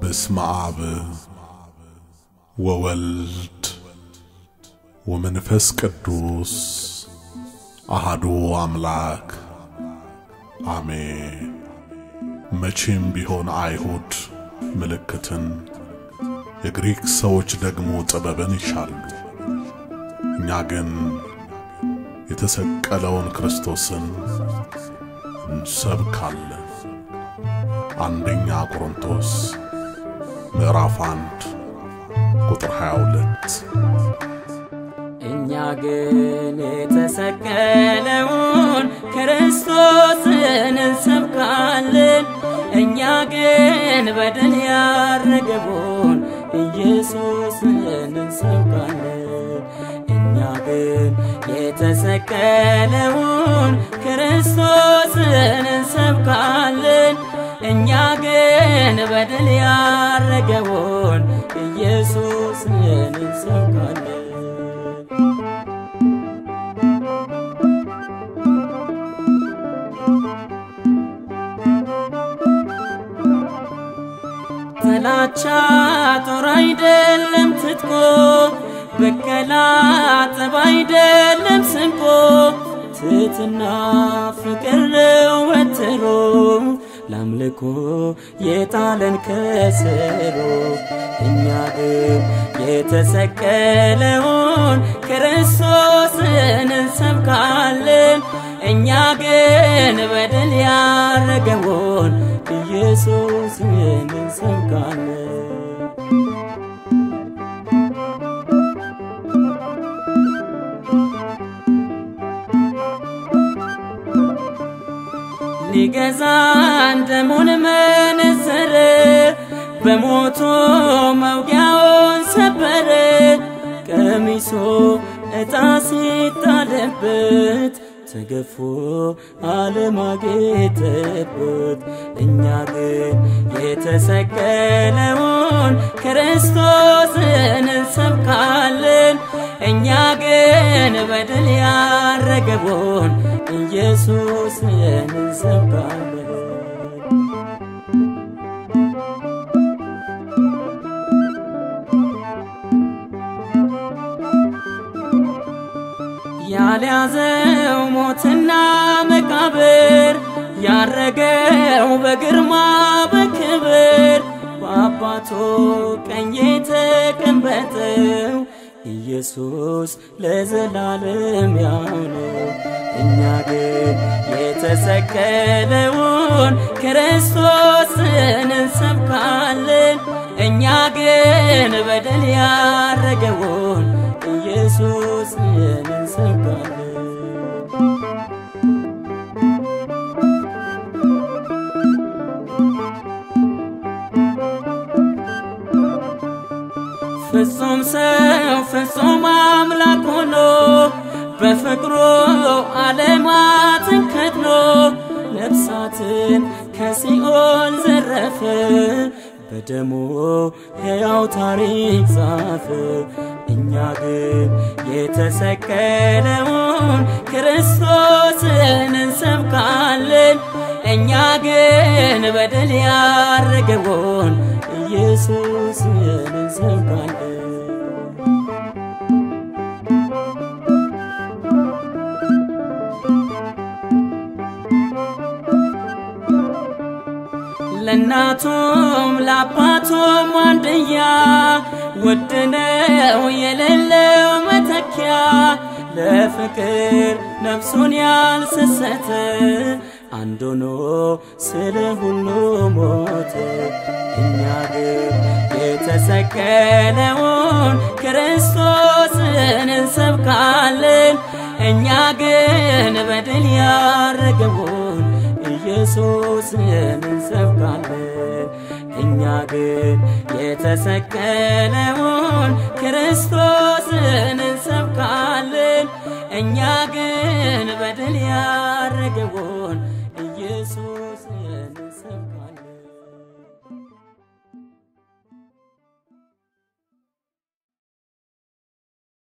በስመ አብ ወወልድ ወመንፈስ ቅዱስ አሃዱ አምላክ አሜን። መቼም ቢሆን አይሁድ ምልክትን፣ የግሪክ ሰዎች ደግሞ ጥበብን ይሻሉ። እኛ ግን የተሰቀለውን ክርስቶስን እንሰብካለን። አንደኛ ቆሮንቶስ ምዕራፍ አንድ ቁጥር 22 እኛ ግን የተሰቀለውን ክርስቶስን እንሰብካለን። እኛ ግን በድል ያረገውን ኢየሱስን እንሰብካለን። እኛ ግን የተሰቀለውን ክርስቶስን እንሰብካለን። እኛ ግን በድል ያረገውን ኢየሱስን እንሰብካለን። ጥላቻ ጦር አይደለም ትጥቆ፣ በቀላ ጠብ አይደለም ስንቆ፣ ትሕትና ፍቅር ነው ወትሮ ለአምልኮ የጣለን ከስሮ። እኛ ግን የተሰቀለውን ክርስቶስን እንሰብካለን። እኛ ግን በድል ያረገውን ኢየሱስን እንሰብካለን። ሊገዛን ደሙን መነዘረ፣ በሞቱ መውጊያውን ሰበረ። ቀሚሶ ዕጣ ሲጣልበት ተገፎ ዓለም አጌጠበት። እኛ ግን የተሰቀለውን ክርስቶስን እንሰብካለን። እኛ ግን በድል ያረገውን ኢየሱስን እንሰብካለን። ያልያዘው ሞትና መቃብር ያረገው በግርማ በክብር በአባቱ ቀኝ የተቀመጠው ኢየሱስ ለዘላለም ያው ነው። እኛ ግን የተሰቀለውን ክርስቶስን እንሰብካለን። እኛ ግን በደል ያረገውን ኢየሱስን እንሰብካለን። ፍጹም ሰው ፍጹም አምላክ ሆኖ በፍቅሩ ዓለማትን ከድኖ ነፍሳትን ከሲኦል ዘረፈ በደሙ ሕያው ታሪክ ጻፈ። እኛ ግን የተሰቀለውን ክርስቶስን እንሰብካለን። እኛ ግን በደል ያረገውን ኢየሱስን እንሰብካለን። ለእናቱም ለአባቱም አንድያ ውድ ነው የሌለው መተኪያ ለፍቅር ነፍሱን ያልሰሰተ አንድ ሆኖ ስለ ሁሉ ሞተ። እኛ ግን የተሰቀለውን ክርስቶስን እንሰብካለን። እኛ ግን በድል ያረገውን ኢየሱስን እንሰብካለን። እኛ ግን የተሰቀለውን ክርስቶስን እንሰብካለን። እኛ ግን በድል ያረገውን